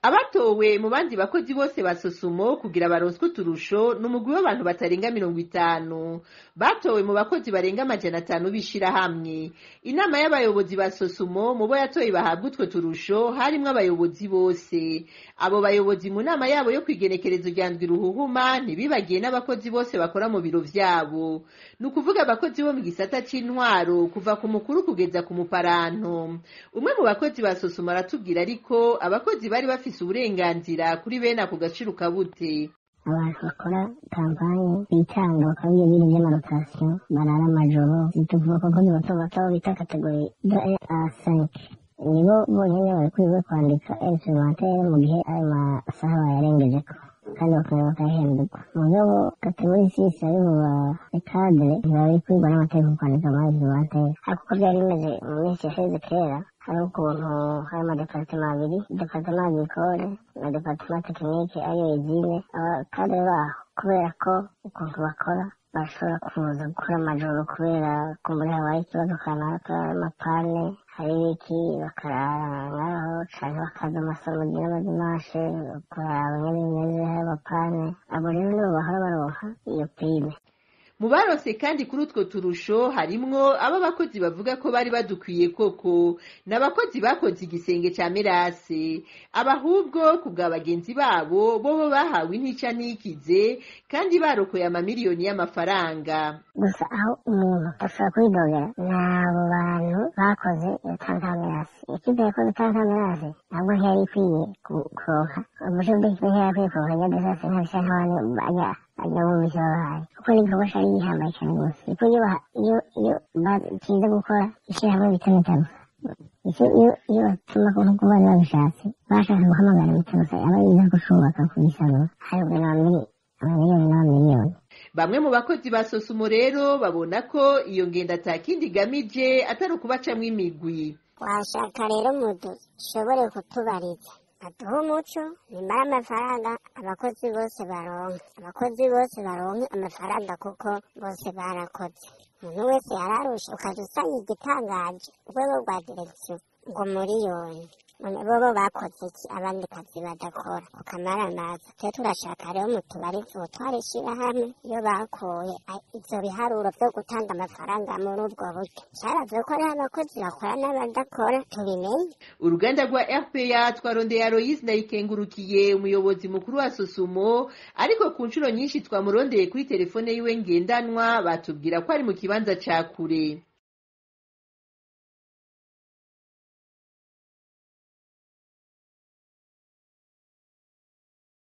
abatowe mu bandi bakozi bose ba sosumo kugira baronswe uturusho ni umugwi w'abantu batarenga mirongo itanu batowe mu bakozi barenga amajana atanu b'ishirahamwe inama y'abayobozi ba sosumo mu bo yatoye bahabwa utwo turusho harimwo abayobozi bose abo bayobozi mu nama yabo yo kwigenekerezo rya ndwi ruhuhuma ntibibagiye n'abakozi bose bakora mu biro vyabo ni ukuvuga abakozi bo mu gisata c'intwaro kuva ku mukuru kugeza ku muparanto umwe mu bakozi ba sosumo aratubwira ariko abakozi bari bafise uburenganzira kuri bene ako gaciro kabute abantu bakora kampani bitanga bakabwiye ibintu by'amarotasiyo barara amajoro tuvuga ko abakozi bato bato bita kategori de a cinq nibo bonyine babikwiye kwandika instrumentere mu gihe ayo masaha bayarengejeko kandi bakaba bakahemberwa mu rwego kategori sisi ari mu bakadere ntibabikwiye n'amategeko kwandika muri instrumentere ariko uko byari bimeze mu minsi yashize kera hari ukuntu hari amadeparitema abiri deparitema agricole na deparitema tekinike ariyo izine abakadere baho kubera ko ukuntu bakora bashobora kuza gukora amajoro kubera kumbura habaye ikibazo kanaka amapane hari ibiki bakarara ngaho canke bakaza amasomero n'amadimashe kuraba nyene bimeze hari amapane abo rero nibo bahora baronka iyo prime mu baronse kandi kuri utwo turusho harimwo abo abakozi bavuga ko bari badukwiye koko n'abakozi bakoze igisenge ca merase abahubwo ku bwa bagenzi babo bobo bahawe intica ntikize kandi barokoye amamiliyoni y'amafaranga gusa aho umuntu ashobora kwidogera ni abo bantu bakoze iyo tantamerasi ikipe yakoze tantamerasi ntabwo ntiyari ikwiye kuronka umushe bw'ikipe ntiyari akwiye kuronka nyadesase nkabisa nk'abantu bajya ajya mu byo bahaye kuko ni igikorwa cyari gihambaye cyane rwose kuko iyo iyo iyo batinze gukora ishyirahamwe bita metabusa icyo iyo iyo batuma ko nk'uko bari babishatse bashatse guhamagara metabusa aba yiza gushubaka kuyisanura haribwa n'amamiliyoni n'amamiliyoni bamwe mu bakozi ba sosumo rero babona ko iyo ngendo atakindi igamije atari ukubacamwo imigwi washaka rero mudushobore kutubariza aduhe umuco nimara amafaranga abakozi bose baronke abakozi bose baronke amafaranga kuko bose barakoze umuntu wese yararusha ukaza usanga igitangaje urwego rwa direkisiyo ngo miliyoni none bobo bakoze iki abandi kazi badakora ukamara amazi twe turashaka rero mutubarize ubutwara ishyirahamwe iyo bakuye ivyo biharuro vyo gutanga amafaranga muri ubwo buryo cyaravye ko hariho abakozi bakora n'abadakora tubimenye uruganda rwa rpa twarondeye aloyise ndayikengurukiye umuyobozi mukuru wa sosumo ariko ku nshuro nyinshi twamurondeye kuri telefone yiwe ngendanwa batubwira ko ari mu kibanza ca kure